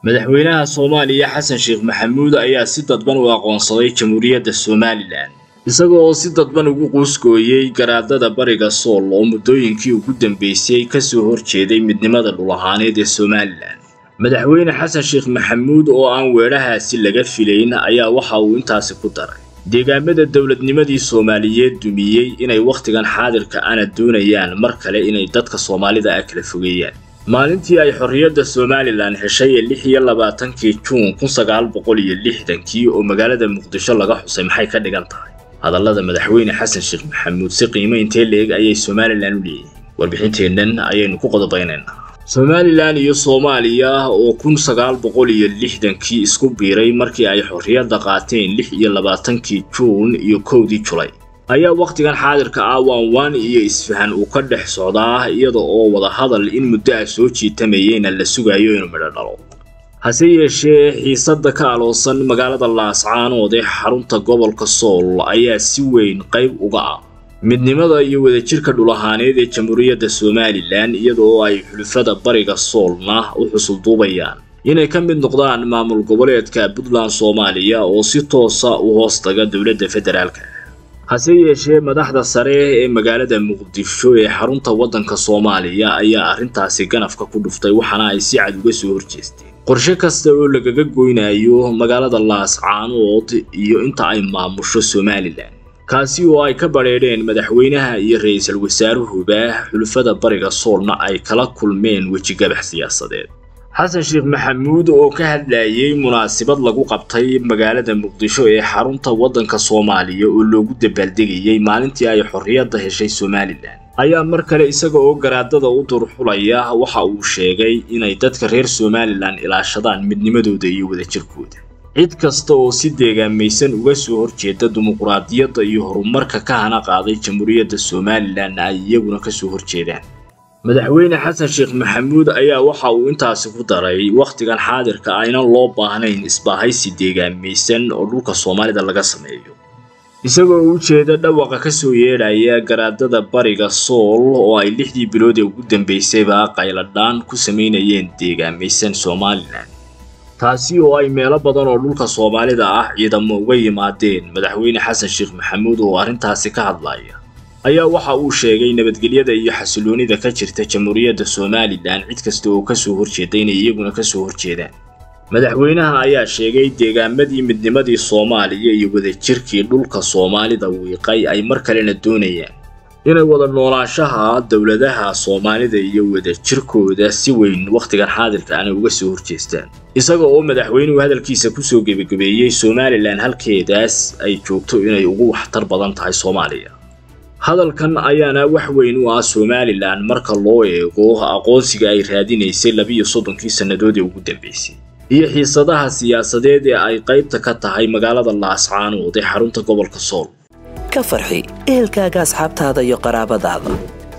madaxweynaha soomaaliya xasan sheekh maxamuud ayaa si dadban u aqoonsaday jamhuuriyadda somalilan isaga oo si dadban ugu quusgooyey garaadada bariga sool oo muddooyinkii ugu dambeysay kasoo horjeeday midnimada dhul ahaaneed ee somalilan madaxweyne xasan sheekh maxamuud oo aan weedhahaasi laga filayn ayaa waxa uu intaasi ku daray deegaamada dowladnimadii soomaaliyeed dumiyey inay wakhtigan xaadirka ana doonayaan mar kale inay dadka soomaalida ah kala fogeeyaan maalintii ay xorriyadda somalilan heshay ee lix iyo labaatankii juun kun sagaal boqol iyo lixdankii oo magaalada muqdisho laga xusay maxay ka dhigan tahay hadallada madaxweyne xasan sheekh maxamuud si qiimo intee leeg ayay somalilan u leeyihiin warbixinteennan ayaynu ku qodobaynaynaa somalilan iyo soomaaliya oo kun sagaal boqol iyo lixdankii isku biiray markii ay xorriyadda qaateen lix iyo labaatankii juun iyo kowdii julay ayaa wakhtigan xaadirka ah waanwaan iyo isfahan uu ka dhex socdaa iyada oo wadahadal in muddo ah soo jiitamayeyna la sugayo inuu midho dhalo hase yeeshee xiisadda ka aloosan magaalada laascaanood ee xarunta gobolka sool ayaa si weyn qayb uga ah midnimada iyo wadajirka dhul ahaaneed ee jamhuuriyadda somalilan iyada oo ay xulufada bariga soolna u xusulduubayaan inay ka mid noqdaan maamul goboleedka puntland soomaaliya oo si toosa u hoos taga dowladda federaalka hase yeeshee madaxda sare ee magaalada muqdisho ee xarunta waddanka soomaaliya ayaa arrintaasi ganafka ku dhuftay waxaana ay si cad uga soo horjeesteen qorshe kasta oo lagaga goynayo magaalada laascaanood iyo inta ay maamusho somalilan kaasi oo ay ka badheedheen madaxweynaha iyo ra-iisul wasaaruhuba xulufada bariga soolna ay kala kulmeen wejigabax siyaasadeed xasan sheekh maxamuud oo ka hadlayay munaasabad lagu qabtay magaalada muqdisho ee xarunta waddanka soomaaliya oo loogu dabaaldegayey maalintii ay xorriyadda heshay somalilan ayaa mar kale isaga oo garaadada u durxulaya waxa uu sheegay inay dadka reer somalilan ilaashadaan midnimadooda iyo wadajirkooda cid kasta oo si deegaamaysan uga soo horjeeda dimuquraadiyadda iyo horumarka ka hana qaaday jamhuuriyadda somalilan ay iyaguna kasoo horjeedaan madaxweyne xasan sheekh maxamuud ayaa waxa uu intaasi ku daray wakhtigan xaadirka aynan loo baahnayn isbaahaysi deegaamaysan oo dhulka soomaalida laga sameeyo isagoo u jeeda dhawaqa kasoo yeedhaya garaadada bariga sool oo ay lixdii bilood ee ugu dambeysayba qayladhaan ku samaynayeen deegaamaysan somalilan taasi oo ay meelo badan oo dhulka soomaalida ah ciidamo uga yimaadeen madaxweyne xasan sheekh maxamuud oo arrintaasi ka hadlaya ayaa waxa uu sheegay nabadgelyada iyo xasiloonida ka jirta jamhuuriyadda somalilan cid kasta oo kasoo horjeeda inay iyaguna kasoo horjeedaan madaxweynaha ayaa sheegay deegaamadii midnimadii soomaaliya iyo wadajirkii dhulka soomaalida wiiqay ay mar kalena doonayaan inay wada noolaanshaha dowladaha soomaalida iyo wadajirkooda si weyn wakhtigan xaadirka ana uga soo horjeestaan isaga oo madaxweynuhu hadalkiisa kusoo gebagabeeyey somalilan halkeedaas ay joogto inay ugu waxtar badan tahay soomaaliya hadalkan ayaana wax weyn u ah somalilan marka loo eego aqoonsiga ay raadinaysay labiyo soddonkii sannadood ee ugu dambeysay iyo xiisadaha siyaasadeed ee ay qaybta ka tahay magaalada laascaanood ee xarunta gobolka sool ka farxi ehelkaaga asxaabtaada iyo qaraabadaada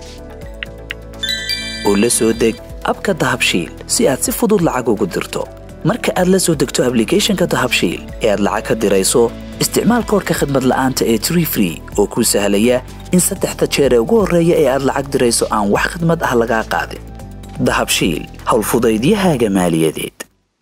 oo la soo deg abka dahabshiil si aad si fudud lacag ugu dirto marka aad la soo degto ablicathonka dahabshiil ee aad lacag ka dirayso isticmaal koorka khadmad la'aanta ee tree free oo kuu sahlaya in saddexda jeer ee ugu horreeya ee aad lacag dirayso aan wax khadmad ah lagaa qaadin dahabshiil howlfudaydiyahaaga maaliyadeed